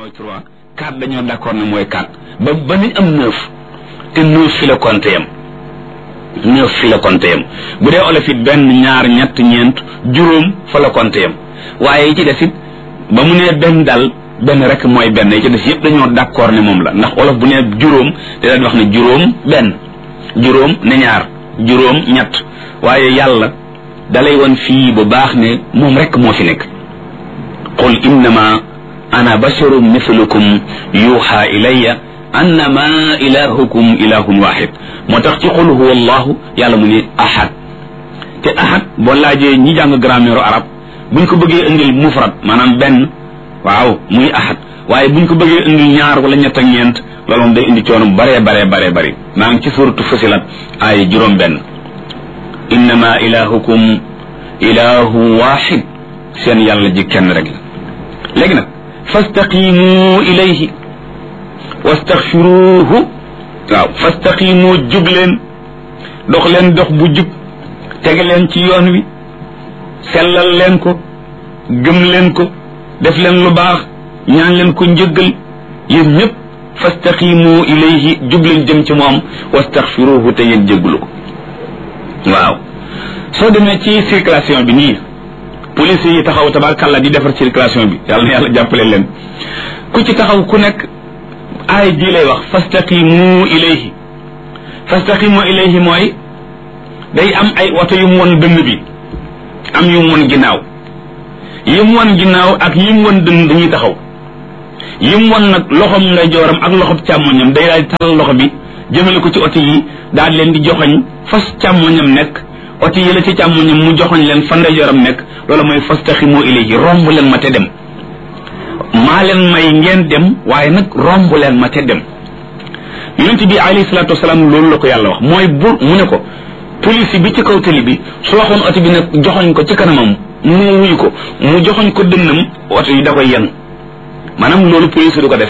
mooy trois quatre dañoo d'accord ne mooy quatre ba ba nañ am neuf te neuf fi la compté yam neuf fi la compté yam bu dee olof it benn ñaar ñett ñeent juróom fa la compté yam waaye yi ci des it ba mu nee benn dal benn rek mooy benn yi ci des yëpp dañoo d'accord ne moom la ndax olof bu nee juróom te daan wax ne juróom benn juróom ne ñaar juróom ñett waaye yàlla dalay woon fii bu baax ne moom rek moo fi nekk qul innama ana basharun mithlukum yuuxa ilayya annama ilahukum ilahun waxid moo tax ci qul huwa allahu yàlla mu ne ahad te ahad boo laajee ñi jàng grammaire arab buñ ko bëggee indil mufrad maanaam benn waaw muy ahad waaye buñ ko bëggee indil ñaar wala ñett ak ñeent loolu moom day indi coono bare bare bare bari maa ngi ci suratu fusilat ay juróom benn innama ilahukum ilahu waxid seen yàlla ji kenn rek la léegi nag fastaqimu ilayhi wastaxfiruhu waaw fastaqimu jub leen dox leen dox bu jub tege leen ci yoon wi sellal leen ko gëm leen ko def leen lu baax ñaan leen ko njëggal yéen ñëpp fastaqimu ilayhi jub leen jëm ci moom wastaxfiruhu te ngeen jégglu ko waaw soo demee ci circulation bi nii police yi taxaw tabarkàlla di defar circulation bi yàlla na yàlla jàppale leen ku ci taxaw ku nekk aay ji lay wax fastaqimu ilayhi fastaqimu ilayhi mooy day am ay oto yu mu won dënn bi am yu mu won ginnaaw yi mu won ginnaaw ak yi mu won dënn dañuy taxaw yi mu won nag loxom ngay jooram ak loxob càmmoñam day daal di talal loxo bi jëmale ko ci oto yi daal leen di joxoñ fas càmmoñam nekk oto yi la ci càmmoñam mu joxoñ leen fan ndeyjooram nekk loolu mooy fastaximu ilayhi romb leen ma te dem maa leen may ngeen dem waaye nag romb leen ma te dem yonent bi alayhi salaatu wasalaam loolu la ko yàlla wax mooy bu mu ne ko police bi ci kaw tali bi su waxoon oto bi nag joxoñ ko ci kanamam mu wuyu ko mu joxoñ ko dënnam oto yi da koy yen maanaam loolu police du ko def